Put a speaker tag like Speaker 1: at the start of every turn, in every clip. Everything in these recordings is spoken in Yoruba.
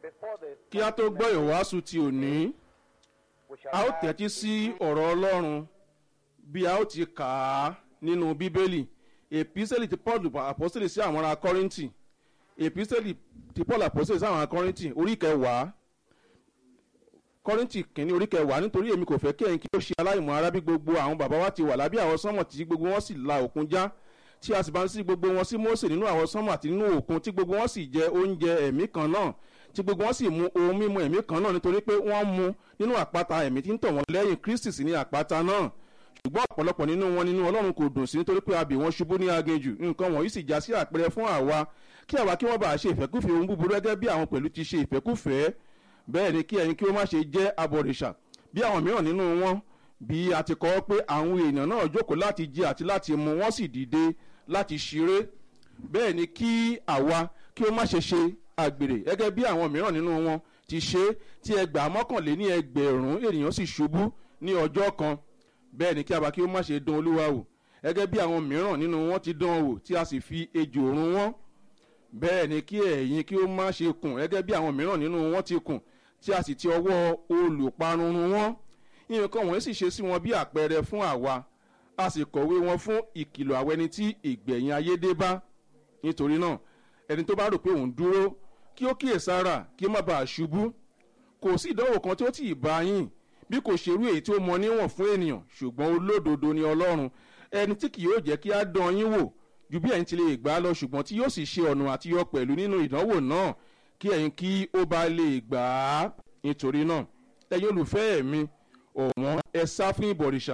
Speaker 1: Before the
Speaker 2: kí a tó gbọ́ ìwàásù ti òní
Speaker 1: we shall
Speaker 2: a ó
Speaker 1: have
Speaker 2: tẹ́tí sí ọ̀rọ̀ ọlọ́run bí a ó ti kà á nínú bíbélì èpísẹ́lì ti paul àpọ́sẹ̀lì sí àwọn ará kọ́rìntì èpísẹ́lì ti paul àpọ́sẹ̀lì sí àwọn ará kọ́rìntì orí kẹwàá kọ́rìntì kìíní orí kẹwàá nítorí èmi kò fẹ́ kí ẹ̀yin kí ó ṣe aláìmọ̀ ara bí gbogbo àwọn bàbá wa ti wà lábẹ́ àwọn sánmọ̀ tí gbogbo wọn sì la òkun já tí a sì bá ń sí gbogbo wọn sí mose nínú àwọn sánmọ̀ àti nínú òkun tí gbogbo wọn sì jẹ oúnjẹ ẹ̀mí kan náà tí gbogbo wọn sì mu ohun mímu ẹ̀mí kan náà nítorí pé wọ́n mu nínú àpáta ẹ̀mí tí ń tọ̀ wọ́n lẹ́yìn kristi sí ní àpáta náà ṣùgbọ́n ọ̀pọ̀lọpọ̀ nínú wọn nínú ọlọ́run kò dùn sí nítorí pé abì wọn ṣubú ní aginjù nǹkan wọ̀nyí sì já sí àpẹẹrẹ fún àwa kí àwa kí wọ́n bá ṣe ìfẹ́kúfẹ̀ẹ́ ohun búburú gẹ́gẹ́ bí àwọn pẹ̀lú ti ṣe ìfẹ́kúfẹ̀ẹ́ bẹ́ẹ̀ ni kí ẹ̀yin kí ó má ṣe jẹ́ abọ̀rìṣà bí àwọn mìíràn nínú wọn bí a ti kọ́ pé àwọn èèyàn náà jókòó láti jẹ àti láti mu wọ́n sì dìde láti ṣeré bẹ́ẹ̀ ni kí àwa kí ó má ṣe ṣe àgbèrè gẹ́gẹ́ bí àwọn mìíràn nínú wọn ti ṣe tí ẹgbàá mọ́kànléní ẹgbẹ̀rún ènìyàn sì ṣubú ní ọjọ́ kan bẹ́ẹ̀ ni kí àwa kí ó má ṣe dán olúwa wò gẹ́gẹ́ bí àwọn mìíràn nínú wọn ti dán wò tí a sì fi ejò run wọn bẹ́ẹ̀ ni kí ẹ̀yin kí ó má ṣe kùn gẹ́gẹ́ bí àwọn mìíràn nínú wọn ti kùn tí a sì ti ọwọ́ olùparun run wọn nǹkan wọ̀nyí sì ṣe sí wọn bí àpẹẹrẹ fún àwa a sì kọ̀wé wọn fún ìkìlọ̀ àwọn ẹni tí ìgbẹ̀yìn ayé dé bá nítorí náà ẹni tó bá rò pé òun dúró kí ó kíyèsára kí ó má bàa ṣubú kò sí ìdánwò kan tí ó tì í bá yín bí kò ṣerú èyí tí ó mọ níwọ̀n fún ènìyàn ṣùgbọ́n olódodo ni ọlọ́run ẹni tí kì yóò jẹ́ kí á dán yín wò ju bí ẹ̀yin ti lè gbà á lọ ṣùgbọ́n tí yóò sì ṣe ọ̀nà àtiyọ pẹ̀lú nínú ìdánwò náà kí ẹ̀yin kí ó bá lè gbà á nítorí náà ẹ̀yin olùfẹ́ mi ọ̀wọ́n ẹ sá fún ìbọ̀rìṣà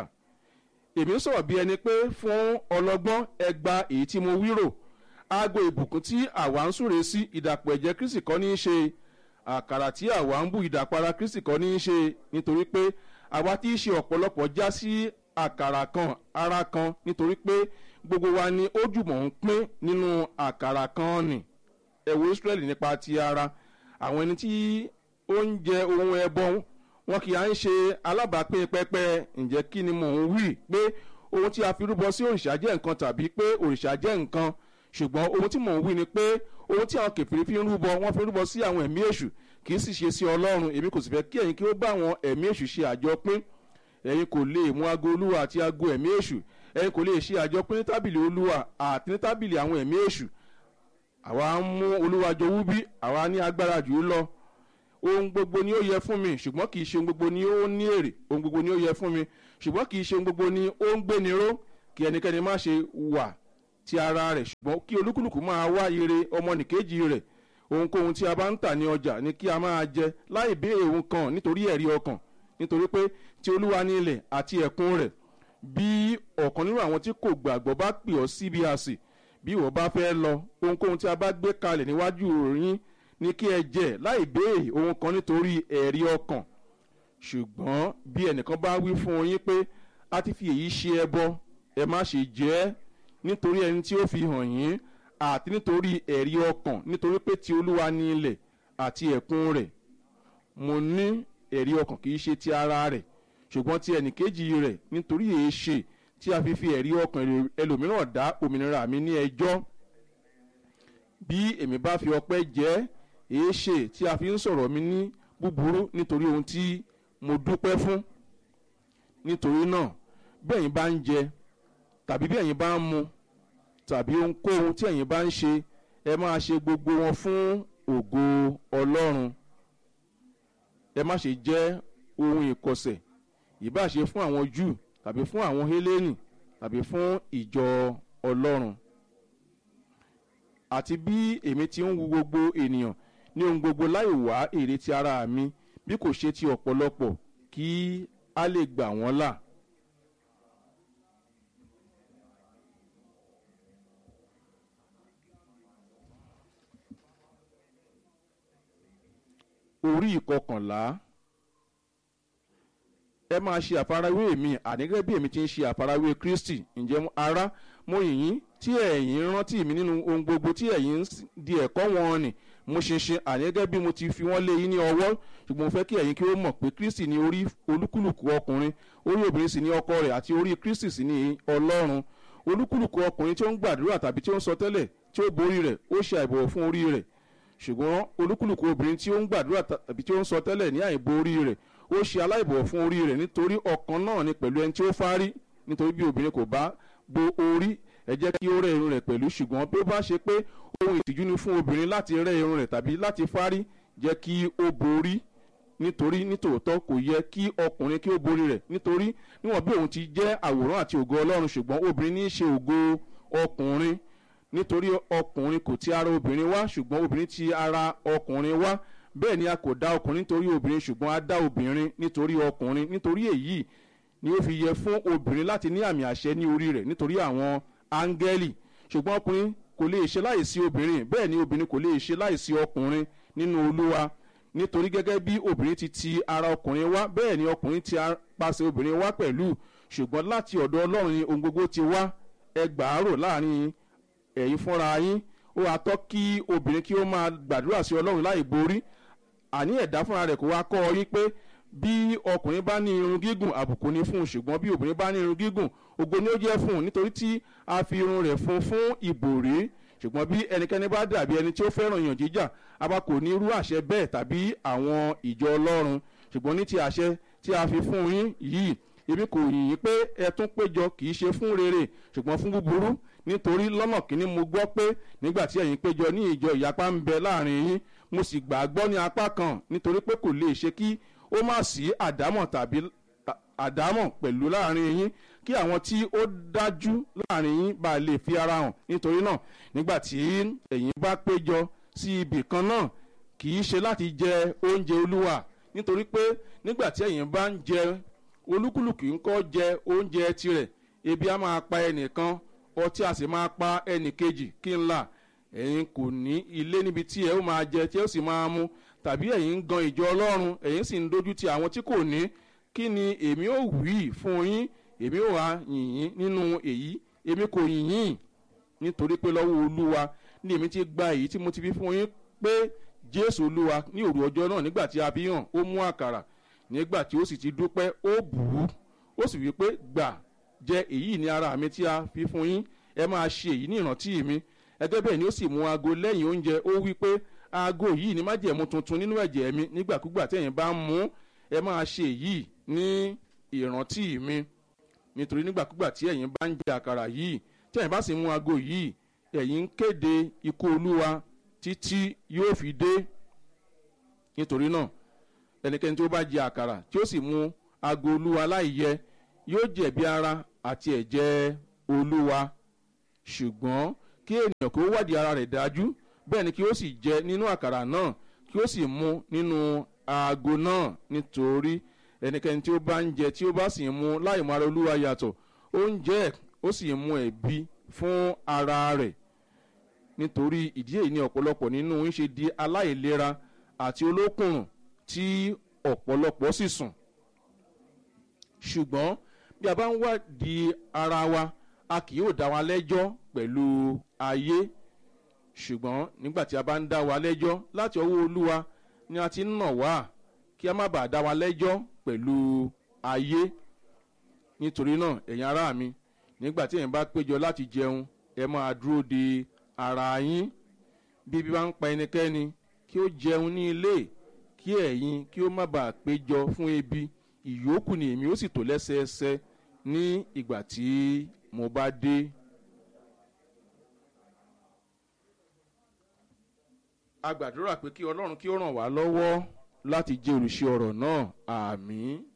Speaker 2: èmi ń sọ̀rọ̀ bí ẹni pé fún ọlọ́gbọ́n ẹ gba èyí tí mo wírò aago ìbùkún tí àwa ń súre sí ìdàpọ̀ ẹ̀jẹ̀ kristi kọ́ ní í ṣe àkàrà tí àwa ń bù ìdàpara kristi kọ́ ní í ṣe nítorí pé àwa tí í ṣe ọ̀pọ̀lọpọ̀ já sí àkàrà kan ara kan nítorí pé gbogbo wa ni ó jùmọ̀ ń pín nínú àkàrà kan nì ẹ̀wọ̀ israẹli nípa ti ara àwọn ẹni tí ó ń jẹ ohun ẹbọ wọn kì í à ń ṣe alábàápín pẹpẹ ǹjẹ́ kí ni mò ń wí pé ohun tí a fi rúbọ sí òrìṣà jẹ́ nǹkan tàbí pé òrìṣà jẹ́ nǹkan ṣùgbọ́n ohun tí mò ń wí ni pé ohun tí àwọn kẹfìrí fi ń rúbọ wọ́n fi ń rúbọ sí àwọn ẹ̀mí èṣù kì í sì ṣe sí ọlọ́run èmi kò sì fẹ́ kí ẹ̀yin kí ó bá àwọn ẹ̀mí èṣù ṣe àjọpín ẹ̀yin kò lè mú ago olúwa àti ago ẹ̀mí èṣù ẹ̀yin kò lè ṣe àjọpín ní tábìlì olúwa àti ní tábìlì àwọn ẹ̀mí èṣù àwa ń mú olúwa jọ wúbí àwa ní agbára jù ú lọ ohun gbogbo ni ó yẹ fún mi ṣùgbọ́n kì í ṣe ohun gbogbo ni ó ní èrè ohun gbogbo ni ó yẹ fún mi ṣùgbọ́n kì í ṣe ohun gbogbo ni ó ń gbéni ró kí ẹnikẹ́ni má ṣe wà ti ara rẹ̀ ṣùgbọ́n kí olúkúlùkù máa wá ire ọmọnìkejì rẹ̀ ohunkóhun tí a bá ń tà ní ọjà ni kí a máa jẹ láì béèrè ohun kan nítorí ẹ̀rí ọkàn nítorí pé tí olúwa ní ilẹ̀ àti ẹ̀kún rẹ̀ bí ọ̀kan nínú àwọn tí kò gbàgbọ́ bá pè ọ́ síbi àsè bí ìwọ bá fẹ́ lọ ohunkóhun tí a bá gbé kalẹ̀ níwájú yín ní kí ẹ jẹ láì béèrè ohun kan nítorí ẹ̀rí ọkàn ṣùgbọ́n bí ẹnìkan bá wí fún yín pé a ti fi èyí ṣe ẹbọ ẹ má ṣe jẹ ẹ́ nítorí ẹni tí ó fi hàn yín àti nítorí ẹ̀rí ọkàn nítorí pé ti olúwa ní ilẹ̀ àti ẹ̀kún rẹ̀ mo ní ẹ̀rí ọkàn kì í ṣe ti ara rẹ̀ ṣùgbọ́n ti ẹnìkejì rẹ̀ nítorí èé ṣe tí a fi fi ẹ̀rí ọkàn ẹlòmíràn dá òmìnira mi ní ẹjọ́ bí èmi bá fi ọpẹ́ jẹ́ èé ṣe tí a fi ń sọ̀rọ̀ mi ní búburú nítorí ohun tí mo dúpẹ́ fún nítorí náà bí ẹ̀yin bá ń jẹ tàbí bí ẹ̀yin bá ń mu tàbí ohunkóhun tí ẹ̀yin bá ń ṣe ẹ máa ṣe gbogbo wọn fún ògo ọlọ́run ẹ má ṣe jẹ́ ohun ìkọsẹ̀ ìbá ṣe fún àwọn júù tàbí fún àwọn hélènì tàbí fún ìjọ ọlọ́run àti bí èmi ti ń wu gbogbo ènìyàn ní ohun gbogbo láì wá èrè ti ara mi bí kò ṣe ti ọ̀pọ̀lọpọ̀ kí a lè gbà wọ́n là. orí ìkọkànlá ẹ máa ṣe àfarawé mi ànígẹ́ bí èmi ti ń ṣe àfarawé kristi ǹjẹ́ ara mo yìnyín tí ẹ̀yin rántí mi nínú ohun gbogbo tí ẹ̀yin di ẹ̀kọ́ wọn nì mo ṣinṣin ànígẹ́ bí mo ti fi wọ́n lé yín ní ọwọ́ ṣùgbọ́n mo fẹ́ kí ẹ̀yin kí ó mọ̀ pé kristi ní orí olúkúlùkù ọkùnrin orí obìnrin sì ní ọkọ rẹ̀ àti orí kristi sì ní ọlọ́run olúkúlùkù ọkùnrin tí ó ń gbàdúrà tàbí tí ó ń sọ tẹ́lẹ̀ tí ó borí rẹ̀ ó ṣe àìbọ̀wọ̀ fún orí rẹ̀ ṣùgbọ́n olúkúlùkù obìnrin tí ó ń gbàdúrà tàbí tí ó ń sọ tẹ́lẹ̀ ní àìbo orí rẹ̀ ó ṣe aláìbọ̀ fún orí rẹ̀ nítorí ọ̀kan náà ni pẹ̀lú ẹni tí ó fárí nítorí bí obìnrin kò bá bo orí ẹ jẹ́ kí ó rẹ́ irun rẹ̀ pẹ̀lú ṣùgbọ́n bí ó bá ṣe pé ohun ìtìjú ni fún obìnrin láti rẹ́ irun rẹ̀ tàbí láti fárí jẹ́ kí ó borí nítorí nítòótọ́ kò yẹ kí ọkùnrin kí ó borí rẹ̀ nítorí níwọ̀n bí òun ti jẹ́ àwòrán àti ògo ọlọ́run ṣùgbọ́n obìnrin ní í ṣe ògo ọkùnrin nítorí ọkùnrin kò ti ara obìnrin wá ṣùgbọ́n obìnrin ti ara ọkùnrin wá bẹ́ẹ̀ ni a kò dá ọkùnrin nítorí obìnrin ṣùgbọ́n a dá obìnrin nítorí ọkùnrin nítorí èyí ni ó fi yẹ fún obìnrin láti ní àmì àṣẹ ní orí rẹ̀ nítorí àwọn áńgẹ́lì ṣùgbọ́n ọkùnrin kò lè ṣe láìsí obìnrin bẹ́ẹ̀ ni obìnrin kò lè ṣe láìsí ọkùnrin nínú olúwa nítorí gẹ́gẹ́ bí obìnrin ti ti ara ọkùnrin wá bẹ́ẹ̀ ni ọkùnrin ti pàṣẹ obìnrin wá pẹ̀lú ṣùgbọ́n láti ọ̀dọ̀ ọlọ́run ni ohun gbogbo ti wá ẹgbàárò láàrin ẹ̀yin fúnra yín ó wàá tọ́ kí obìnrin kí ó máa gbàdúrà sí ọlọ́run láì borí àní ẹ̀dá fúnra rẹ̀ kó wá kọ́ ọ yín pé bí ọkùnrin bá ní irun gígùn àbùkù ni fún un ṣùgbọ́n bí obìnrin bá ní irun gígùn ògo ni ó jẹ́ fún un nítorí tí a fi irun rẹ̀ fún fún ìbòrí ṣùgbọ́n bí ẹnikẹ́ni bá dàbí ẹni tí ó fẹ́ràn èèyàn jíjà a bá kò ní irú àṣẹ bẹ́ẹ̀ tàbí àwọn ìjọ ọlọ́run ṣùgbọ́n ní ti àṣẹ tí a fi fún yín yìí èmi kò yìn yín pé ẹ tún péjọ kì í ṣe fún rere ṣùgbọ́n fún búburú nítorí lọ́nà kínní mo gbọ́ pé nígbà tí ẹ̀yin péjọ ní ìjọ ìyapa ń bẹ láàrin yín mo sì gbàgbọ́ ní apá kan nítorí pé kò lè ṣe kí ó má sí àdámọ̀ tàbí àdámọ̀ pẹ̀lú láàrin yín kí àwọn tí ó dájú láàrin yín bá lè fi ara hàn nítorí náà nígbà tí ẹ̀yin bá péjọ sí ibì kan náà kì í ṣe láti jẹ oúnjẹ olúwa nítorí pé nígbà tí ẹ̀yin bá ń jẹ olúkúlùkù ń kọ́ jẹ oúnjẹ tirẹ̀ ebi á máa pa ẹnìkan ọtí a sì máa pa ẹnì kejì kí n là ẹ̀yin kò ní ilé níbi tí ẹ ó máa jẹ tí ẹ ó sì máa mu tàbí ẹ̀yin ń gan ìjọ ọlọ́run ẹ̀yin sì ń dojú ti àwọn tí kò ní kí ni èmi ò wí fún yín èmi ò wá yìnyín nínú èyí èmi kò yìnyín nítorí pé lọ́wọ́ olúwa ní èmi ti gba èyí tí mo ti fi fún yín pé jésù olúwa ní òru ọjọ́ náà nígbà tí a fi hàn ó mú àkàrà nígbà tí ó sì ti dúpẹ́ ó bù ú ó sì wí pé gbà jẹ èyí ní ara mi tí a fi fún yín ẹ máa ṣe èyí ní ìrántí mi ẹgbẹ́ bẹ́ẹ̀ ni ó sì mú aago lẹ́yìn oúnjẹ ó wí pé aago yìí ni májẹ̀mú tuntun nínú ẹ̀jẹ̀ mi nígbàkúgbà tẹ̀yìn bá ń mú ẹ máa ṣe èyí ní ìrántí mi nítorí nígbàkúgbà tí ẹ̀yin bá ń jẹ àkàrà yìí tẹ̀yìn bá sì mú aago yìí ẹ̀yin ń kéde ikú olúwa títí yóò fi dé nítorí náà ẹnikẹ́ni tí ó bá jẹ àkàrà tí ó sì mú aago olúwa láì yẹ yóò jẹ̀bi ara àti ẹ̀jẹ̀ olúwa ṣùgbọ́n kí ènìyàn kí ó wádìí ara rẹ̀ dájú bẹ́ẹ̀ ni kí ó sì jẹ nínú àkàrà náà kí ó sì mu nínú aago náà nítorí ẹnikẹ́ni tí ó bá ń jẹ tí ó bá sì ń mu láì mọ ara olúwa yàtọ̀ ó ń jẹ ó sì ń mu ẹ̀bi fún ara rẹ̀ nítorí ìdí èyí ni ọ̀pọ̀lọpọ̀ nínú ń ṣe di aláìlera àti olókùnrùn tí ọ̀pọ̀lọpọ̀ sì sùn ṣùgbọ́n bí a bá ń wádìí ara wa a kì yóò dá wa lẹ́jọ́ pẹ̀lú ayé ṣùgbọ́n nígbà tí a bá ń dá wa lẹ́jọ́ láti ọwọ́ olúwa ni a ti ń nà wá kí a má bàa dá wa lẹ́jọ́ pẹ̀lú ayé nítorí náà ẹ̀yin ará mi nígbà tí ẹ̀yin bá péjọ láti jẹun ẹ máa dúró de ara yín bí bí bá ń pa ẹnikẹ́ni kí ó jẹun ní ilé kí ẹ̀yin kí ó má bàa péjọ fún ebi ìyókù ni èmi ó sì tò lẹ́sẹẹsẹ ní ìgbà tí mo bá dé. a gbàdúrà pé kí ọlọ́run kí ó ràn wá lọ́wọ́ láti jẹ́ olùṣe ọ̀rọ̀ náà àmì.